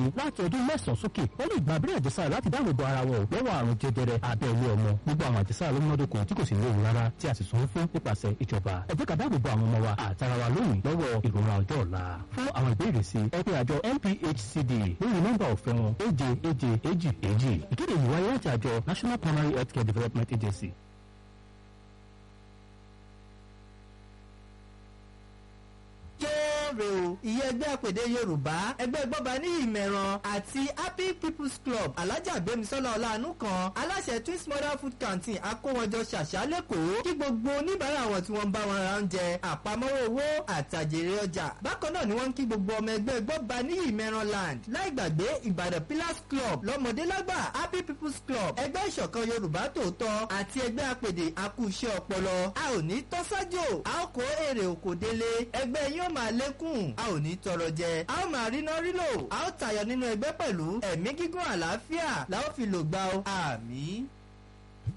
láti ọdún mẹ́sàn-án sókè wọ́n lè gba abẹ́rẹ́ àjẹsára láti dáàbò bo ara wọn lọ́wọ́ àrùn jẹjẹrẹ abẹ́ ilé ọmọ gbogbo àwọn àjẹsára ló múnádóko tí kò sì léwu rárá tí a sì sanwó fún nípasẹ̀ ìjọba ẹ jẹ́ ká dáàbò bo àwọn ọmọ wa àtara wa lónìí lọ́wọ́ ìrora ọjọ́ ọ̀la fún àwọn ìbéèrè sí ẹ pé àjọ NPHCD lórí nọ́mbà ọ̀fẹ́ wọn èje èje èjì èjì ìkéde yìí wáyé láti àjọ National Primary Healthcare Development Agency. kéré o ìyẹn ẹgbẹ́ àpèdè yorùbá ẹgbẹ́ gbọ́ba ní ìmẹ̀ràn àti happy people's club alájà gbẹmísọ́lá ọ̀làánú kan aláṣẹ twins mother food canteen akówọjọ ṣàṣà lẹ́kọ̀ọ́ kí gbogbo oníbàárà wọn tí wọ́n bá wọn ra oúnjẹ àpamọ́wọ́ owó àtàjèrè ọjà bákan náà ni wọ́n ń kí gbogbo ọmọ ẹgbẹ́ gbọ́ba ní ìmẹ̀ràn land láì gbàgbé ìbàdàn pillars club lọ́mọdé lágbà happy people's club ẹgbẹ́ ìṣọ̀kan yorùbá tòótọ́ àti ẹgbẹ́ àpèdè akúṣẹ́ ọpọlọ a ò ní tọ́sájò a ó kó èrè òkò délé ẹgbẹ́ yín ó máa lékún a ò ní tọrọ jẹ a ó máa ríná rílò a ó tayọ nínú ẹgbẹ́ pẹ̀lú ẹ̀mí gígùn àlàáfíà la ó fi lò gbà ó àmín.